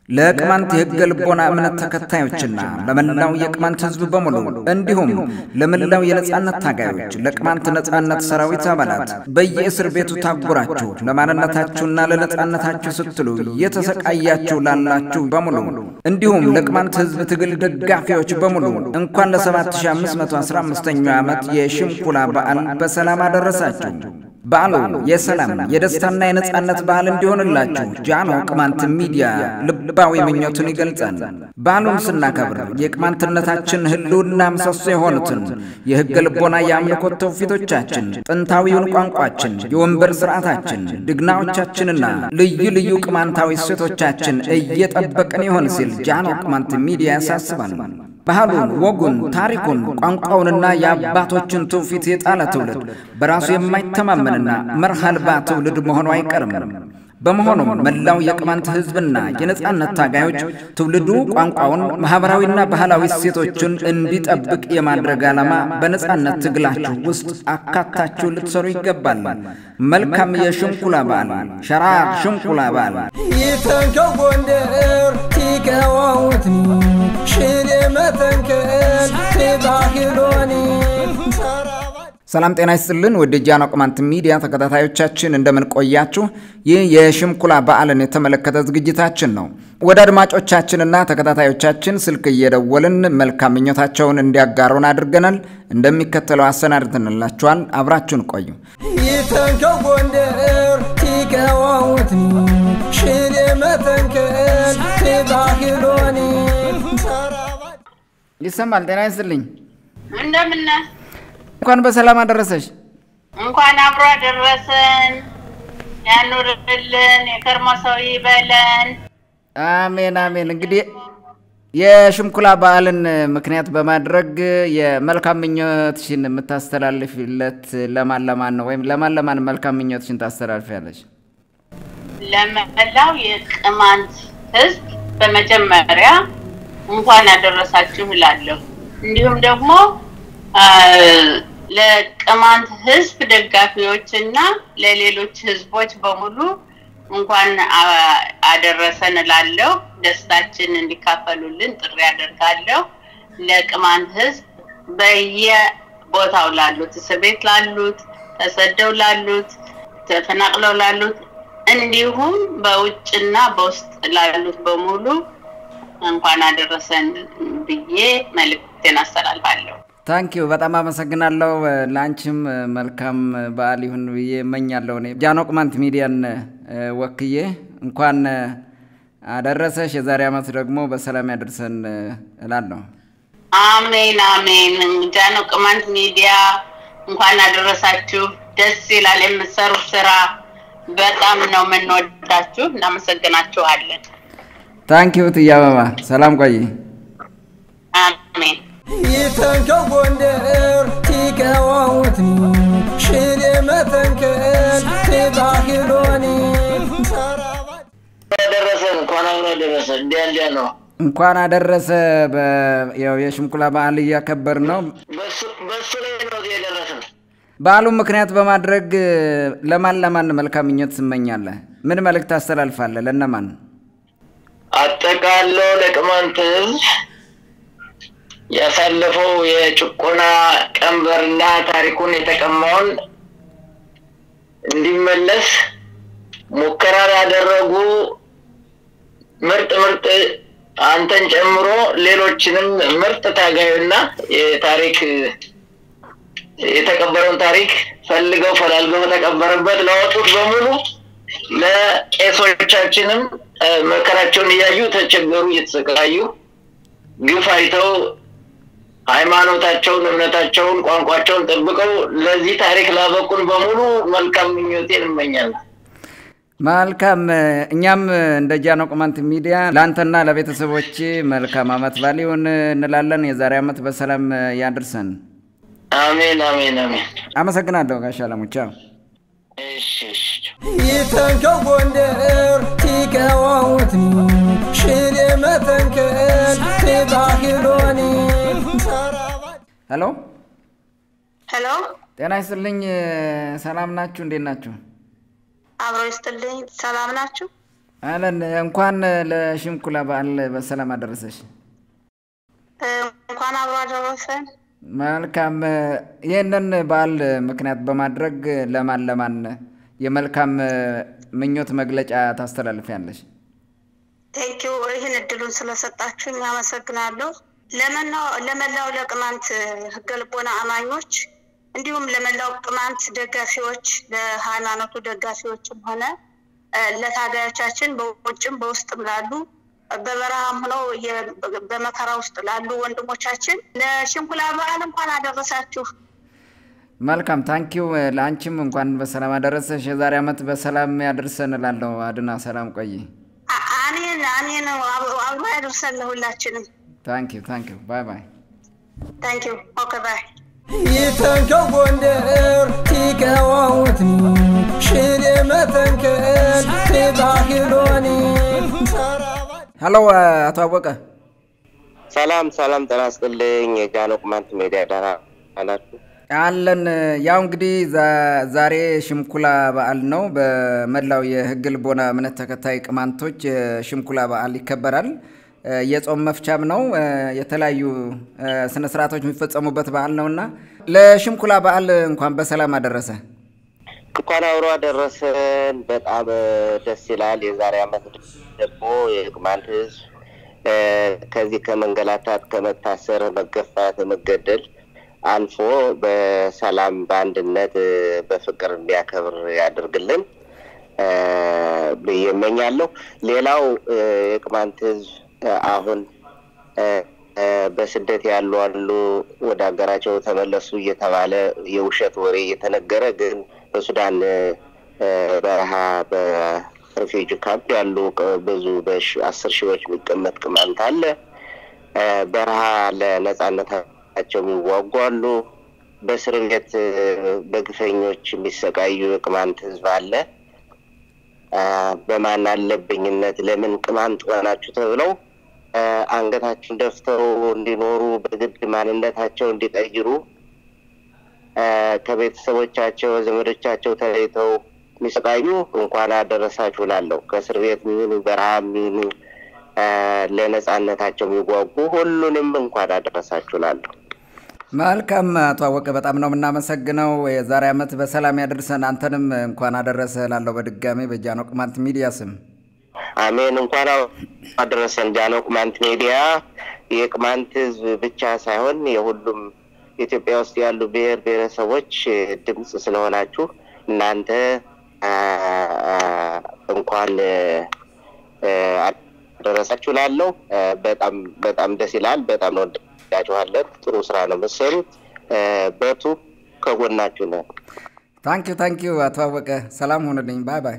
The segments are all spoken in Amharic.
ለቅማንት የሕገ ልቦና እምነት ተከታዮችና ለመላው የቅማንት ሕዝብ በሙሉ እንዲሁም ለመላው የነጻነት ታጋዮች ለቅማንት ነጻነት ሰራዊት አባላት በየእስር ቤቱ ታጉራችሁ ለማንነታችሁና ለነጻነታችሁ ስትሉ እየተሰቃያችሁ ላላችሁ በሙሉ እንዲሁም ለቅማንት ሕዝብ ትግል ደጋፊዎች በሙሉ እንኳን ለ7515ኛው ዓመት የሽምኩላ በዓል በሰላም አደረሳችሁ። በዓሉ የሰላም የደስታና የነጻነት በዓል እንዲሆንላችሁ ጃኖ ቅማንት ሚዲያ ልባዊ ምኞቱን ይገልጻል። በዓሉን ስናከብር የቅማንትነታችን ህልውና ምሰሶ የሆኑትን የሕገ ልቦና የአምልኮት ትውፊቶቻችን፣ ጥንታዊውን ቋንቋችን፣ የወንበር ስርዓታችን፣ ድግናዎቻችንና ልዩ ልዩ ቅማንታዊ እሴቶቻችን እየጠበቅን ይሆን ሲል ጃኖ ቅማንት ሚዲያ ያሳስባል። ባህሉን፣ ወጉን፣ ታሪኩን፣ ቋንቋውንና የአባቶችን ትውፊት የጣለ ትውልድ በራሱ የማይተማመንና መርህ አልባ ትውልድ መሆኑ አይቀርም። በመሆኑም መላው የቅማንት ሕዝብና የነጻነት ታጋዮች ትውልዱ ቋንቋውን፣ ማኅበራዊና ባህላዊ እሴቶቹን እንዲጠብቅ የማድረግ ዓላማ በነጻነት ትግላችሁ ውስጥ አካታችሁ ልትሰሩ ይገባል። መልካም የሽንኩላ በዓል ሸራር ሽንኩላ በዓል ይተንከው ጎንደር ቲቀዋውትኒ ሽኔ መተንከል ትባሂሎኒ ሰላም ጤና ይስጥልን። ወደ ጃኖ ቅማንት ሚዲያ ተከታታዮቻችን እንደምን ቆያችሁ? ይህ የሽምኩላ በዓልን የተመለከተ ዝግጅታችን ነው። ወደ አድማጮቻችንና ተከታታዮቻችን ስልክ እየደወልን መልካም ምኞታቸውን እንዲያጋሩን አድርገናል። እንደሚከተለው አሰናድተንላችኋል። አብራችሁን ቆዩ። ይተንከው ጎንደር ቲቀዋውትኒ ሽኔ መተንከል ትባሂሎኒ ይሰማል። ጤና ይስጥልኝ። እንደምን እንኳን በሰላም አደረሰሽ። እንኳን አብሮ አደረሰን። ያኑርልን፣ የከርሞ ሰው ይበለን። አሜን አሜን። እንግዲህ የሽምኩላ በዓልን ምክንያት በማድረግ የመልካም ምኞትሽን የምታስተላልፊለት ለማን ለማን ነው? ወይም ለማን ለማን መልካም ምኞትሽን ታስተላልፊያለሽ? ለመላው የቅማንት ሕዝብ በመጀመሪያ እንኳን አደረሳችሁ እላለሁ። እንዲሁም ደግሞ ለቅማንት ሕዝብ ደጋፊዎች እና ለሌሎች ሕዝቦች በሙሉ እንኳን አደረሰን እላለሁ። ደስታችን እንዲካፈሉልን ጥሪ አደርጋለሁ። ለቅማንት ሕዝብ በየቦታው ላሉት፣ እስር ቤት ላሉት፣ ተሰደው ላሉት፣ ተፈናቅለው ላሉት እንዲሁም በውጭና በውስጥ ላሉት በሙሉ እንኳን አደረሰን ብዬ መልእክቴን አስተላልፋለሁ። ታንኪዩ በጣም አመሰግናለሁ። ለአንቺም መልካም በዓል ይሁን ብዬ እመኛለሁ። እኔ ጃኖ ቅማንት ሚዲያን ወክዬ እንኳን አደረሰሽ። የዛሬ ዓመት ደግሞ በሰላም ያደርሰን እላለሁ። አሜን አሜን። ጃኖ ቅማንት ሚዲያ እንኳን አደረሳችሁ። ደስ ይላል የምትሰሩት ስራ። በጣም ነው የምንወዳችሁ። እናመሰግናችኋለን። ታንኪዩ ትዬ አበባ። ሰላም ቆይ። አሜን። ይተንከው ጎንደር ቲቀዋውትኒ ሽኔ መተንከል ትባሂሎኒ ደረሰን እንኳን አብሮ ደረሰ። እንዲያ እንዲያ ነው። እንኳን አደረሰ። ያው የሽምኩላ በዓል እያከበር ነው። በሱ ላይ ነው የደረሰን። በዓሉን ምክንያት በማድረግ ለማን ለማን መልካም ምኞት ትመኛለህ? ምን መልእክት ታስተላልፋለህ? ለነማን? አጠቃለው ለቅማንት ሕዝብ ያሳለፈው የጭቆና ቀንበርና ታሪኩን የተቀማውን እንዲመለስ ሙከራ ያደረጉ ምርጥ ምርጥ አንተን ጨምሮ ሌሎችንም ምርጥ ታጋዩና የታሪክ የተቀበረውን ታሪክ ፈልገው ፈላልገው በተቀበረበት ለወጡት በሙሉ ለቄሶቻችንም መከራቸውን እያዩ ተቸገሩ፣ እየተሰቃዩ ግፍ አይተው ሃይማኖታቸውን፣ እምነታቸውን፣ ቋንቋቸውን ጠብቀው ለዚህ ታሪክ ላበቁን በሙሉ መልካም ምኞቴን እመኛለሁ። መልካም። እኛም እንደ ጃኖ ቅማንት ሚዲያ ለአንተና ለቤተሰቦች መልካም ዓመት በዓል ይሁን እንላለን። የዛሬ ዓመት በሰላም ያድርሰን። አሜን አሜን አሜን። አመሰግናለሁ ጋሻ አለሙቻ። እሺ እሺ። ይተንከው ጎንደር ቲቀዋውትኒ ሽኔ መተንከል ትባሂሎኒ ሄሎ፣ ሄሎ ጤና ይስጥልኝ። ሰላም ናችሁ? እንዴት ናችሁ? አብሮ ይስጥልኝ። ሰላም ናችሁ? አለን እንኳን ለሽምኩላ በዓል በሰላም አደረሰሽ። እንኳን አብሮ አደረሰን። መልካም። ይህንን በዓል ምክንያት በማድረግ ለማን ለማን የመልካም ምኞት መግለጫ ታስተላልፊያለሽ? ቴንኪው ይህን እድሉን ስለሰጣችሁኝ አመሰግናለሁ። ለመላው ለቅማንት ህገ ልቦና አማኞች እንዲሁም ለመላው ቅማንት ደጋፊዎች፣ ለሃይማኖቱ ደጋፊዎችም ሆነ ለታጋዮቻችን በውጭም በውስጥም ላሉ በበረሃም ሆነው በመከራ ውስጥ ላሉ ወንድሞቻችን ለሽንኩላ በዓል እንኳን አደረሳችሁ። መልካም ታንኪው። ለአንቺም እንኳን በሰላም አደረሰሽ። የዛሬ ዓመት በሰላም ያደርሰን እላለሁ። አድና ሰላም ቆይ። አሜን አሜን። አብሮ ያደርሰን ለሁላችንም። ታንኪው ታንኪው። ባይ ባይ። ታንኪው ኦኬ ባይ። ይተንከው ጎንደር ቲቀዋውትኒ ሽሬ መተንከል ትባሂሎኒ ሀሎ አቶ አወቀ ሰላም ሰላም፣ ጤና ይስጥልኝ። የጃኖ ቅማንት ሜዲያ ደህና ናችሁ? አለን። ያው እንግዲህ ዛሬ ሽምኩላ በዓል ነው። በመላው የህግ ልቦና እምነት ተከታይ ቅማንቶች የሽምኩላ በዓል ይከበራል። የጾም መፍቻም ነው። የተለያዩ ስነ ስርዓቶች የሚፈጸሙበት በዓል ነው እና ለሽምኩላ በዓል እንኳን በሰላም አደረሰ። እንኳን አብሮ አደረሰን። በጣም ደስ ይላል። የዛሬ ዓመት ደግሞ የቅማንት ህዝብ ከዚህ ከመንገላታት፣ ከመታሰር፣ መገፋት፣ መገደል አልፎ በሰላም በአንድነት በፍቅር እንዲያከብር ያደርግልን ብዬ እመኛለሁ። ሌላው የቅማንት ህዝብ አሁን በስደት ያሉ አሉ፣ ወደ ሀገራቸው ተመለሱ እየተባለ የውሸት ወሬ እየተነገረ ግን በሱዳን በረሃ በሬፊውጂ ካምፕ ያሉ ብዙ በአስር ሺዎች የሚቀመጥ ቅማንት አለ። በረሃ ለነጻነታቸው የሚዋጉ አሉ። በእስር ቤት በግፈኞች የሚሰቃዩ የቅማንት ህዝብ አለ። በማን አለብኝነት ለምን ቅማንት ሆናችሁ ተብለው አንገታችን ደፍተው እንዲኖሩ በግድ ማንነታቸው እንዲቀይሩ ከቤተሰቦቻቸው ዘመዶቻቸው ተለይተው የሚሰቃዩ እንኳን አደረሳችሁ ላለሁ ከእስር ቤት የሚሆኑ በረሃ የሚሆኑ ለነጻነታቸው የሚጓጉ ሁሉንም እንኳን አደረሳችሁ ላለሁ። መልካም አቶ አወቀ በጣም ነው የምናመሰግነው። የዛሬ ዓመት በሰላም ያደርሰን። አንተንም እንኳን አደረሰ ላለው በድጋሜ በጃኖ ቅማንት ሚዲያ ስም አሜን። እንኳን አደረሰን። ጃኖ ቅማንት ሚዲያ የቅማንት ህዝብ ብቻ ሳይሆን የሁሉም ኢትዮጵያ ውስጥ ያሉ ብሔር ብሔረሰቦች ድምፅ ስለሆናችሁ እናንተ እንኳን አደረሳችሁ ላለው በጣም በጣም ደስ ይላል። በጣም ነው ወዳችኋለን። ጥሩ ስራ ነው መሰሩት። በቱ ከጎናችሁ ነን። ታንኪዩ ታንኪዩ አቶ አወቀ ሰላም ሆንልኝ። ባይ ባይ።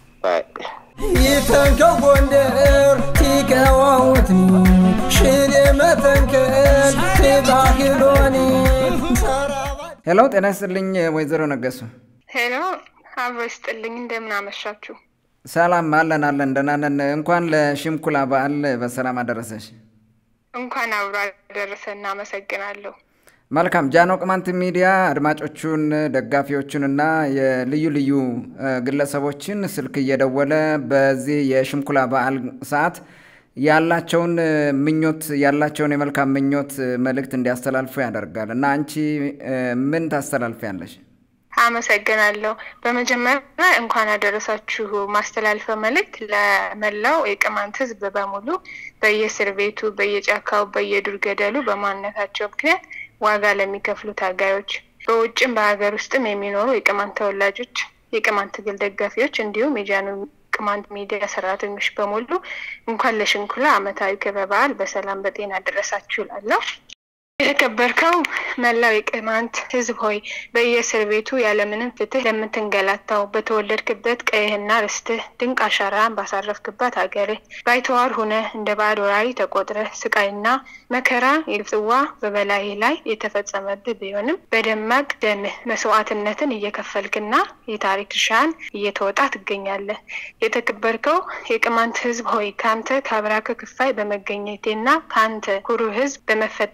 ይተንከው ጎንደር ቲቀዋውትኒ ሽሬ መተንከል ትባሂሎኒ ሄሎ፣ ጤና ይስጥልኝ ወይዘሮ ነገሱ። ሄሎ፣ አብሮ ይስጥልኝ። እንደምን አመሻችሁ? ሰላም አለን አለን፣ ደህና ነን። እንኳን ለሽምኩላ በዓል በሰላም አደረሰሽ። እንኳን አብሮ አደረሰ። እናመሰግናለሁ። መልካም ጃኖ ቅማንት ሚዲያ አድማጮቹን ደጋፊዎቹንና የልዩ ልዩ ግለሰቦችን ስልክ እየደወለ በዚህ የሽምኩላ በዓል ሰዓት ያላቸውን ምኞት ያላቸውን የመልካም ምኞት መልእክት እንዲያስተላልፉ ያደርጋል እና አንቺ ምን ታስተላልፊያለሽ? አመሰግናለሁ። በመጀመሪያ እንኳን አደረሳችሁ ማስተላልፈው መልእክት ለመላው የቅማንት ሕዝብ በሙሉ በየእስር ቤቱ፣ በየጫካው፣ በየዱር ገደሉ በማንነታቸው ምክንያት ዋጋ ለሚከፍሉ ታጋዮች፣ በውጭም በሀገር ውስጥም የሚኖሩ የቅማንት ተወላጆች፣ የቅማንት ትግል ደጋፊዎች እንዲሁም የጃኖ ቅማንት ሚዲያ ሰራተኞች በሙሉ እንኳን ለሽንኩላ ዓመታዊ ክብረ በዓል በሰላም በጤና አደረሳችሁ እላለሁ። የተከበርከው መላው የቅማንት ህዝብ ሆይ በየእስር ቤቱ ያለምንም ፍትህ ለምትንገላታው በተወለድክበት ቀይህና ርስትህ ድንቅ አሻራን ባሳረፍክባት ሀገርህ ባይተዋር ሁነ እንደ ባዕድ ወራሪ ተቆጥረህ ስቃይና መከራ የጽዋ በበላይ ላይ የተፈጸመብህ ቢሆንም በደማቅ ደምህ መስዋዕትነትን እየከፈልክና የታሪክ ድርሻህን እየተወጣ ትገኛለህ። የተከበርከው የቅማንት ህዝብ ሆይ ከአንተ ከአብራክ ክፋይ በመገኘቴና ከአንተ ኩሩ ህዝብ በመፈጠሬ ታላ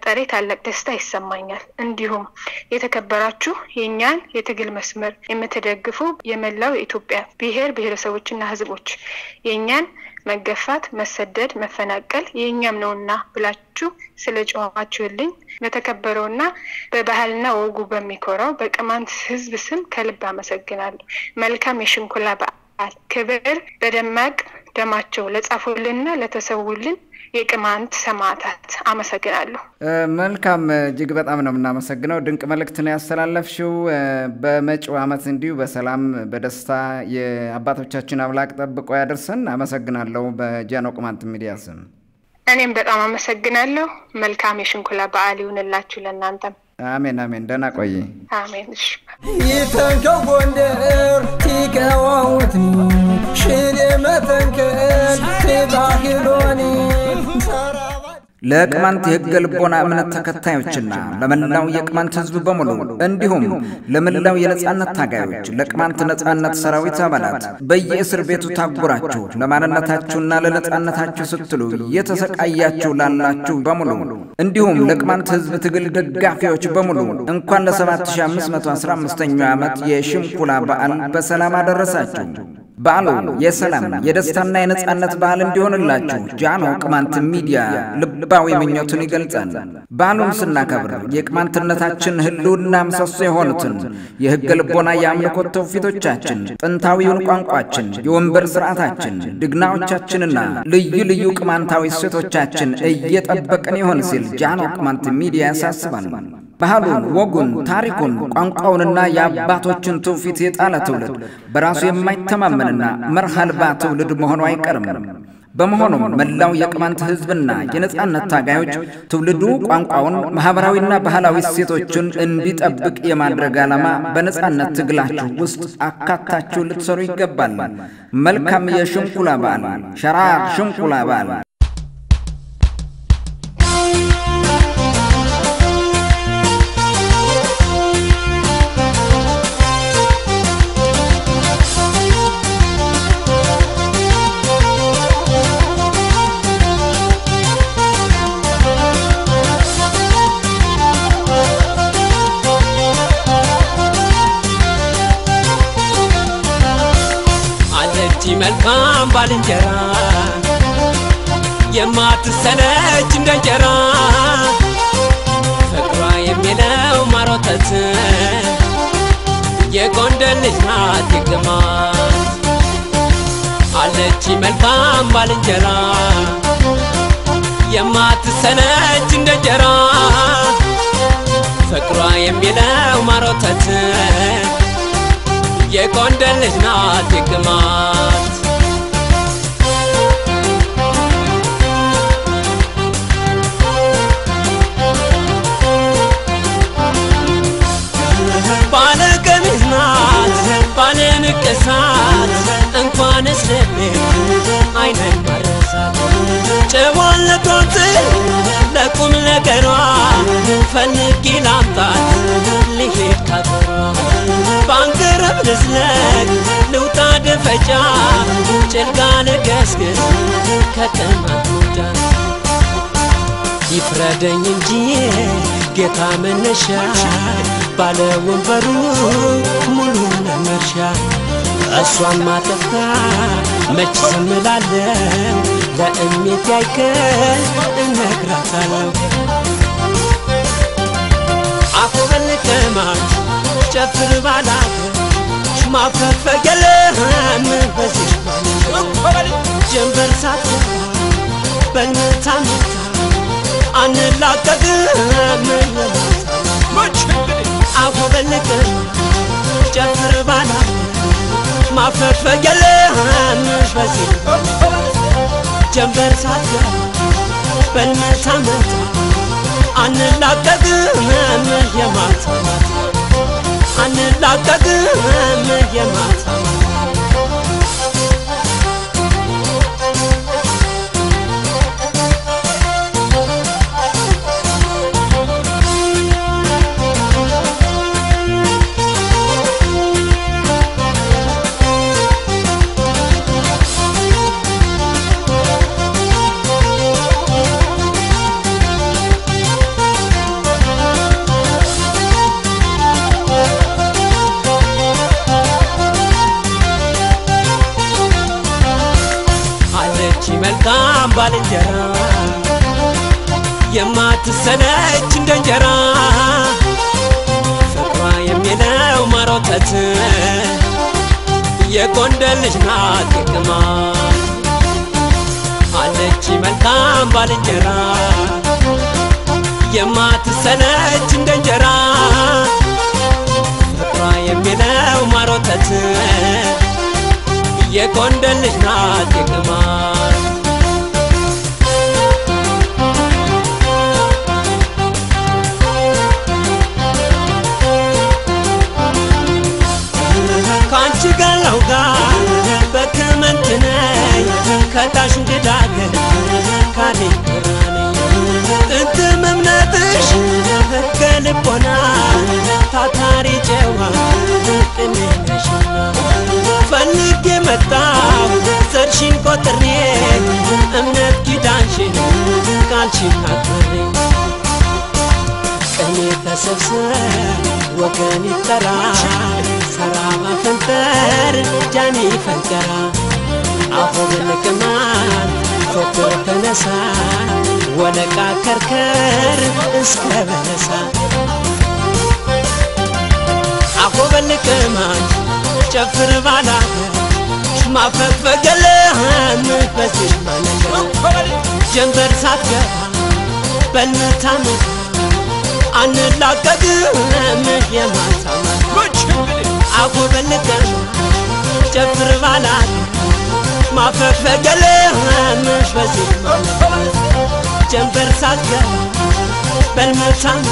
ታላቅ ደስታ ይሰማኛል። እንዲሁም የተከበራችሁ የእኛን የትግል መስመር የምትደግፉ የመላው የኢትዮጵያ ብሔር ብሔረሰቦችና ሕዝቦች የእኛን መገፋት፣ መሰደድ፣ መፈናቀል የእኛም ነውና ብላችሁ ስለ ጨዋችሁልኝ በተከበረውና በባህልና ወጉ በሚኮራው በቅማንት ሕዝብ ስም ከልብ አመሰግናለሁ። መልካም የሽንኩላ በዓል ክብር በደማቅ ደማቸው ለጻፉልንና ለተሰውልን የቅማንት ሰማዕታት አመሰግናለሁ። መልካም እጅግ በጣም ነው የምናመሰግነው። ድንቅ መልእክት ነው ያስተላለፍሽው። በመጪው ዓመት እንዲሁ በሰላም በደስታ የአባቶቻችን አምላክ ጠብቆ ያደርሰን። አመሰግናለሁ በጃኖ ቅማንት ሚዲያ ስም። እኔም በጣም አመሰግናለሁ። መልካም የሽንኩላ በዓል ይሁንላችሁ ለእናንተም። አሜን አሜን። ደህና ቆይ። አሜን። እሺ ይተንከው ጎንደር ቲቀዋውትኒ ሽኔ መተንከል ትባሂሎኒ ለቅማንት የሕገ ልቦና እምነት ተከታዮችና ለመላው የቅማንት ሕዝብ በሙሉ እንዲሁም ለመላው የነጻነት ታጋዮች ለቅማንት ነጻነት ሰራዊት አባላት በየእስር ቤቱ ታጉራችሁ ለማንነታችሁና ለነጻነታችሁ ስትሉ እየተሰቃያችሁ ላላችሁ በሙሉ እንዲሁም ለቅማንት ሕዝብ ትግል ደጋፊዎች በሙሉ እንኳን ለ7515ኛው ዓመት የሽምኩላ በዓል በሰላም አደረሳችሁ። በዓሉ የሰላም የደስታና የነጻነት በዓል እንዲሆንላችሁ ጃኖ ቅማንት ሚዲያ ልባዊ ምኞቱን ይገልጻል። በዓሉን ስናከብር የቅማንትነታችን ህልውና ምሰሶ የሆኑትን የሕገ ልቦና የአምልኮት ትውፊቶቻችን፣ ጥንታዊውን ቋንቋችን፣ የወንበር ስርዓታችን፣ ድግናዎቻችንና ልዩ ልዩ ቅማንታዊ እሴቶቻችን እየጠበቅን ይሆን ሲል ጃኖ ቅማንት ሚዲያ ያሳስባል። ባህሉን፣ ወጉን፣ ታሪኩን፣ ቋንቋውንና የአባቶችን ትውፊት የጣለ ትውልድ በራሱ የማይተማመንና መርህ አልባ ትውልድ መሆኑ አይቀርም። በመሆኑም መላው የቅማንት ህዝብና የነጻነት ታጋዮች ትውልዱ ቋንቋውን፣ ማኅበራዊና ባህላዊ እሴቶቹን እንዲጠብቅ የማድረግ ዓላማ በነጻነት ትግላችሁ ውስጥ አካታችሁ ልትሰሩ ይገባል። መልካም የሽንኩላ በዓል ሸራር ሽንኩላ በዓል አለች መልካም ባልንጀራ የማትሰለች እንደ እንጀራ ፍቅሯ የሚለው ማሮተት የጎንደር ልጅ ናት የግማት አለች መልካም ባልንጀራ የማትሰለች እንደ እንጀራ ፍቅሯ የሚለው ማሮተት የጎንደር ልጅ ናት የግማት ባለ ቀሚስ ናት ባለ ንቅሳት እንኳንስ ልቤት አይነን ማረሳት ጨዋነቷት ለቁም ነገሯ ፈልጌ ላምጣት ልሄድ ካገሯ ባንገረብ ልዝለቅ ልውጣ ደፈጫ ጭልጋ ልገስግስ ከተማ ትውጫ ይፍረደኝ እንጂ ጌታ መነሻ ባለ ወንበሩ ሙሉ ለመርሻ እሷን ማጠፍታ መች ስምላለው ለእሜት ያይከል እነግራታለሁ አፈፈልቀማች ጨፍር ባላገር ማፈግፈግ የለም በዚህ ጀንበር ሳትገባ በልመታ መታ አንላቀቅም አፈፈልቅም ጨፍር ባላገር ማፈግፈግ የለም በዚህ ጀንበር ሳትገባ በልመታ መታ አንላቀቅም የማታ ማታ አንላቀቅም የማታ ማታ መልካም ባልንጀራ የማትሰለች እንደ እንጀራ ፍቅሯ የሚለው ማሮጠት የጎንደር ልጅ ናት የቅማ አለች መልካም ባልንጀራ የማትሰለች እንደ እንጀራ ፍቅሯ የሚለው ማሮጠት የጎንደር ልጅ ናት የቅማ ከአንቺ ጋለው ጋር በክመንት ነኝ ከታሽ እንግዳገር ካሌ ብራነኝ ጥንትም እምነትሽ ከልቦና ታታሪ ጨዋ ቅንነሽና ፈልጌ መጣሁ ዘርሽን ቆጥሬ እምነት ኪዳንሽን ቃልሽን አክብሬ ቀኔ ተሰብሰብ ወገን ይጠራ ሰራ ማፈንጠር ጃኒ ፈንጠራ አፎ ብልቅማን ፎክር ተነሳ ወለቃ ከርከር እስከ በለሳ አፎ በልቅማን ጨፍር ባላገር ማፈግፈገለህም በዚህ ማነገር ጀንበር ሳትገባ በልታምታ አንላቀቅም የማታማት አጎበልቀን ጨፍር ባላት ማፈግፈገለህምሽ በዚህ ጀንበር ሳትገባ በልመታም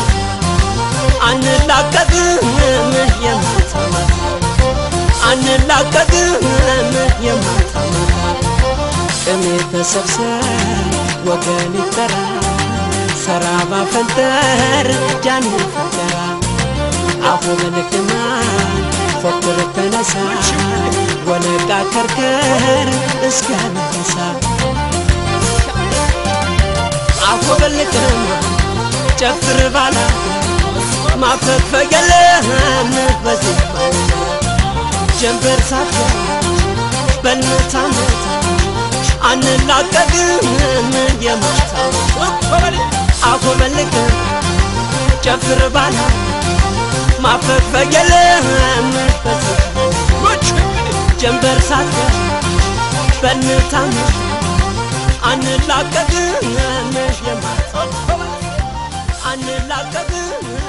አንላቀቅም የማታማት አንላቀቅም የማታማት ቅሜ ተሰብሰብ ወገን ይጠራ ሰራ ባፈንጠር ጃን ፈንጠራ አፎ መልክማ ፎክር ተነሳ ወለቃ ከርከር እስከ መለሳ አፎ መልክማ ጨፍር ባላ ማፈግፈግ የለህም በዚህ ጀንበር ሳትገባ በልመታ መታ አንላቀቅም የማታ አኮበልቅ ጨፍር ባላ ማፈግፈግ የለህም ጀንበር ሳትገባ በልመታ መታ አንላቀቅም የማታ አንላቀቅም